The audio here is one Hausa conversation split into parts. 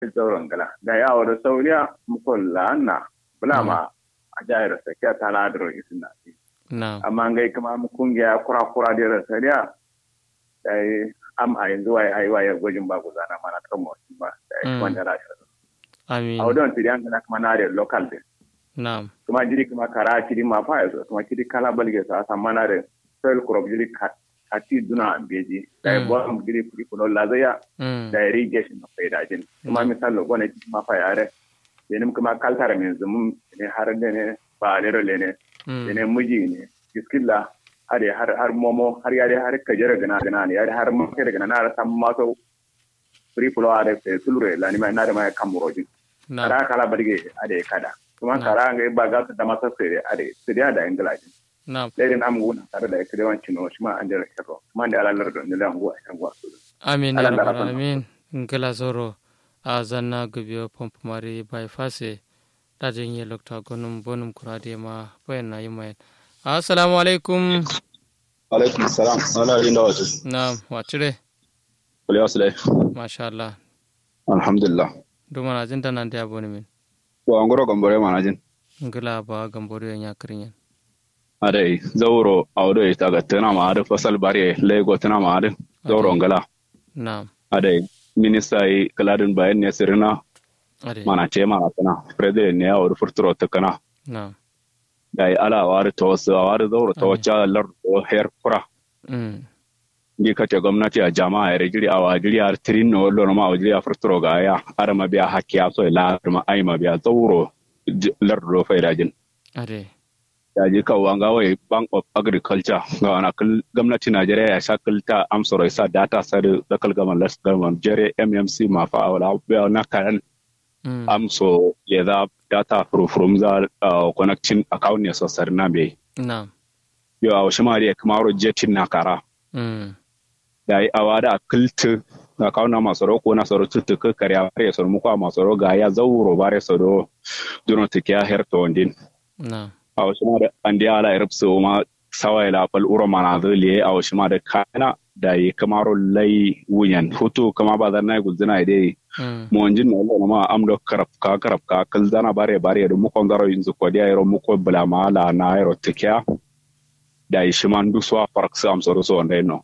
zauren gala da yawo da sauriya mukon la'anna bulama a jayar sakiya ta ladaro isin na na'am amma ngai kuma mu kungiya kura kura da rasariya da am a yanzu wai ai wai gwajin ba guzana mana kan mu ba da Mm. wanda ra shi amin a wadon tiyan kana kuma na da local din na'am kuma jiri kuma kara kiri ma fa yazo kuma kiri kala balge sa san mana da soil crop jiri ka ati duna beji da Mm. bo am jiri kuri kuno lazaya mm da irrigation na faida jin kuma misal lo gona ma fa yare yenim kuma kaltara min zum ne har da ne ba ne role ne mm ne miji ne biskilla har har har momo har yare har kajere gana gana ne yare har ma kere gana na sam ma so free flow are fe tulure la ni ma na da ma kamurojin na'am kara kala barge ade kada kuma Na. kara ga ba ga su da masa sere ade siriya da ingila na'am lairin am guna tare da kire wancin no shi ma an jira kero kuma da alalar da ne lan guwa kan guwa su amin ya Allah rabbal rahama. alamin ngala zoro a zanna gubiyo pomp mari bypass dajin ye lokta gonum bonum kurade ma bayan na yimayen assalamu alaikum alaikum salam wala rin da wasu na'am wacire kuli wasu dai masha Allah alhamdulillah duma na jin nan da aboni min ko an goro gambare mana jin ngala ba gamboro ya kirin adai zauro audo ita ga tana ma ada fasal bare lego tana ma ada zauro ngala na'am adai minista yi kaladin bayan ne sirina ade mana ce mana tana president ne audo furturo ta kana na'am dai ala wari to wasu wari zauro to wacce lar do her kura mm ndi kace gwamnati a jama'a ya rigiri a wajiri a tirin no lo ma wajiri a furturo ga ya ara ma biya hakki a so la ma ai ma biya zauro j- lar do faida jin ade ya je kawo an gawai bank of agriculture ga wana kal gwamnati najeriya ya sha kalta amsoro isa data sare da kalgaman las gaman jere mmc ma fa wala biya na karan mm amso ya da data from from za uh, connecting account ne so sar na be na'am yo a wasu ma da kamaro jetin na kara mm da yi awa da kalta na kawo na masoro ko na soro tutu ka karya bare soro muku a masoro ga ya zauro bare soro duno tikiya herto ndin na'am a wasu ma da an da ala irab so ma sawai la fal uro mana zaliye a wasu ma da kana da yi kamaro lai wunyan hutu kama ba zan na guzina dai mm mo onjin no lo ma am do karap ka karap ka kal zana bare bare do muko ndaro inzu ko dia ro muko bla ma la na ro tikya da yi shiman du so fark sam so so ndai no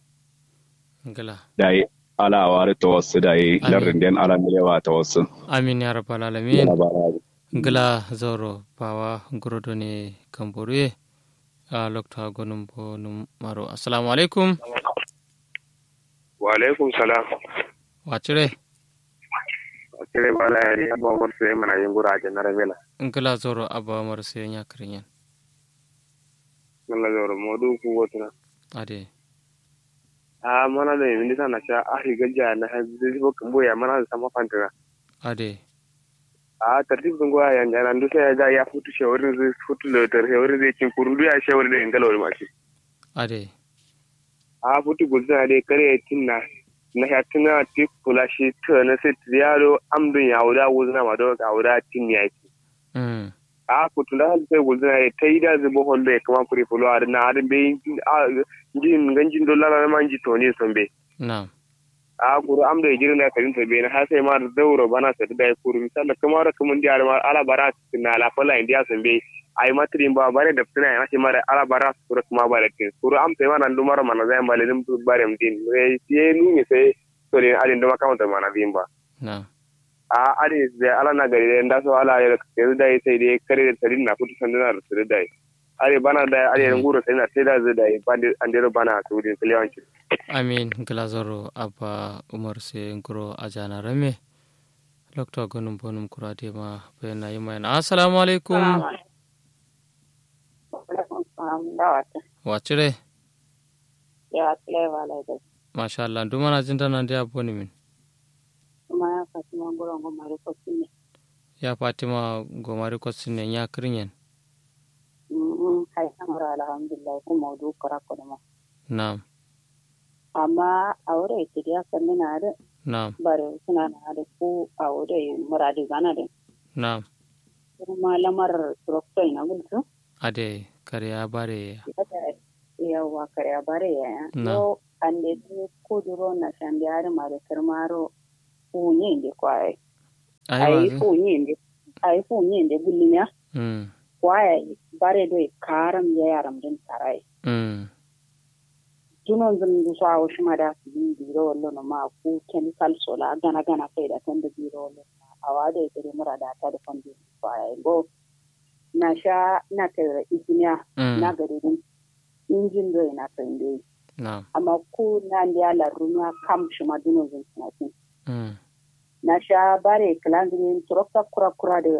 ngala da yi ala wari to wasu da yi Amin. larin den ala milewa ta wasu amin ya rabbal alamin ngala zoro bawa gorodo ne kamboruye a lokta gonum bo num maro assalamu alaikum wa alaikum salam wacire kire bala yari abo mor se mana yengura je na rebela ngala zoro aba mar se nya kirin nalla zoro modu ku wotuna ade a mana da yin disa na sha ahi gajja na hazi bo kambo ya mana da sama fantana ade a tartib dun goya yan jana ndu sai ga ya futu shawarin zai futu da tar shawarin zai cin kurundu ya shawarin da ingalo ma shi ade a futu gulza dai kare tinna na ya tuna ti kula shi to na sai yaro amdun ya wuda wuzna ma do ga wuda tin ya ki mm a futu da hal sai gulza ya tai da zubo hondo ya kama kuri fulo a na adin be jin ganjin dollar na manji to ne son be na'am a kuru am da jirin da karin tabe na har sai ma da zauro bana sa da kuru misalla kuma da kuma ndiya ma ala bara na la fala indiya san be ai matrin ba bare da tuna ya ce mara ala bara su kuru kuma bare tin kuru am sai ma nan dumar mana zai male dim bare mdin re ye nu ne sai to ne alin duma kawanta mana bin ba na'am a ali zai ala na gari da so ala ya yanzu da sai dai kare da tarin na futu sanduna da su da ali bana da ali nguro sai na sai da zai da bande andero bana su din kiliyanci amin ngala zoro aba umar se ngoro ajana rame lokta gonum bonum kurade ma bayan na yimayen assalamu alaikum wacire ya tsile ba lai masha Allah duma na jin nan da aboni min kuma ya fasu manguran goma da kwasu ne ya fatima gomari kwatsin ne ya kirin hai samara alhamdulillah kuma du kara ko ma na'am amma a wurin ita ya sanni na da na'am bare suna na da ku a wurin muradi gana da na'am kuma lamar turokto ina gulsu ade kare ya bare yawa kare a bare ya Na. yo ande du kuduro na shandi har ma da karmaro unye inde kwaye ai fu yende ai fu yende gullinya mm waya bare do karam ya yaram din tarai mm dunon zan du sa o shima da su bi biro wallo no ma ku chemical sola gana gana kai da tan da biro wallo awa da ite mura da ta da fondi fa ai go na sha na ta ikinya mm na gari din injin do ina kan dai na amma ku na ndiya la runa kam shima dunon zan tanatin mm na sha bare kilanzin turokta kura kura da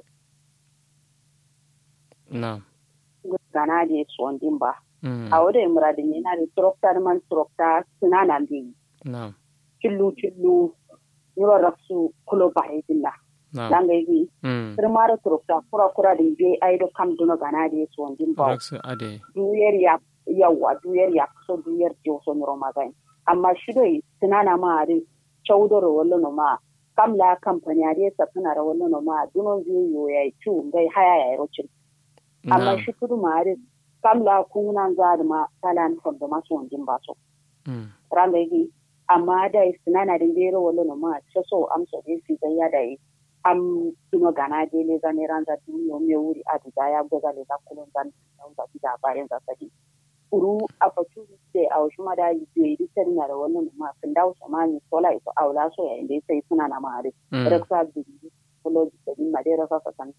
na gana da tsohon din ba mm a wadda muradin yana da turokta da man turokta suna nan da yi na cillu cillu yoro raksu kulo ba yi dinna na dan ga yi mm firmara turokta kura kura da je ai do kam duno gana da tsohon din ba raksu ade duyar ya yawa duyar ya so duyar je so nyoro magai amma shi dai suna na ma da chaudoro wallo no ma kam la company a dai safina da wallo no ma duno zai yo ya ci ngai haya ya rocin amma na shi kudu ma da kam la kunan za da ma talan from da masu wanjin ba so mm ranga yi amma da suna na da bero wallo no ma so so am so dai si ga ya da yi am duno gana de le ga ne ranza duniyo me wuri a da ya goza le ga kulun zan da da bayan za sadi uru opportunity a wasu ma da yi yi sani na da wannan ma sun dawo samani sola ito aula so ya inda sai suna na ma da mm reksa bi kolo da din ma da rasa san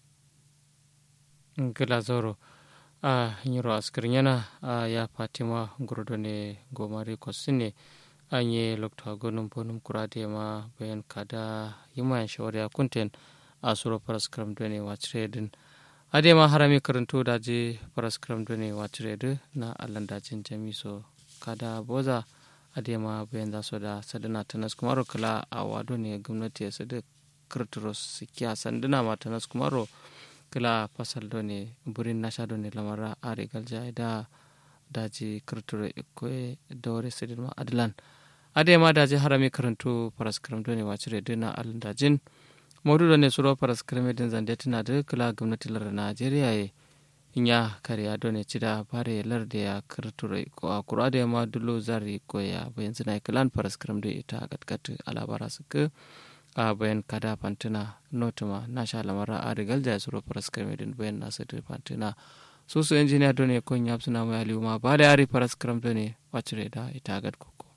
gila zoro a nyiro askirin yana a ya fatima gurdo ne gomari kosine an yi lokta gonum bonum kurade ma bayan kada yima shawari a kunten a suro paraskram done wacire din ade ma harami karanto da je paraskram done wacire din na allan dajin jamiso kada boza ade ma bayan da so da sadana tanas kumaro kala a wado ne gwamnati ya sadu kirturos sikiya sanduna ma tanas kumaro kila fasal do ne burin nasha do ne lamara are galja da daji kirturo ikoe dore sidin ma adlan ade ma daji harami karantu paraskram do ne wacire dina alin dajin modu do ne suro paraskram din zande tina da kila gwamnati lar najeriya ye inya kariya do ne cida bare lar da ya kirturo ko a kura da ma dulo zari ko ya bayan zina kilan paraskram do ita gatgat alabara suka a bayan kada fantina notuma na sha lamara a rigal da suro paraskram din bayan nasu da fantina su su injiniya do ne kun yapsuna mai aliyu ma ba da yari paraskram do ne wacire da ita gat kuku